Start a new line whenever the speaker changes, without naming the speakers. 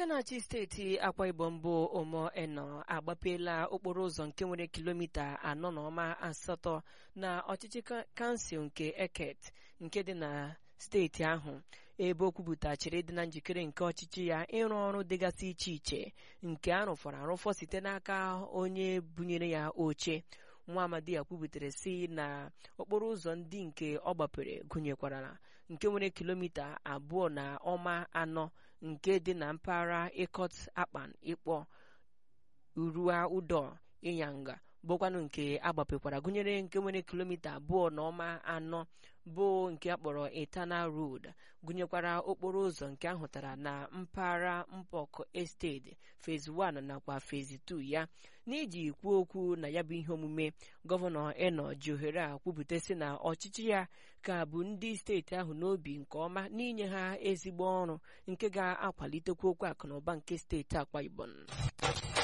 aka na-achị steeti akwa ibom bụ omo eno agbapeela okporo ụzọ nke nwere kilomita anọ na ọma asatọ na ọchịchị kansụl nke eket nke dị na steeti ahụ ebe o kwupụtachiri dị na njikere nke ọchịchị ya ịrụ ọrụ dịgasị iche iche nke arụfọrọ arụfọ site n'aka onye bunyere ya oche nwa amadi ya kwubutere si na okporo ụzọ ndị nke ọ gbapere gụnyekwara nke nwere kilomita abụọ na ọma anọ nke dị na mpaghara ịkọt akpan ịkpọ urua ụdọ ịnyanga bụkwanụ nke agbapekwara gụnyere nke nwere kilomita abụọ na ọma anọ bụ nke akpọrọ eternal road gụnyekwara okporo ụzọ nke ahụtara na mpaghara mpọk esteti phase 1 nakwa phase 2 ya n'iji kwuo okwu na ya bụ ihe omume gọvanọ eno ji ohere a kwupụtasị na ọchịchị ya ka bụ ndị steeti ahụ n'obi nke ọma n'inye ha ezigbo ọrụ nke ga-akwalitekwa okwu akụ na ụba nke steeti akwa ibom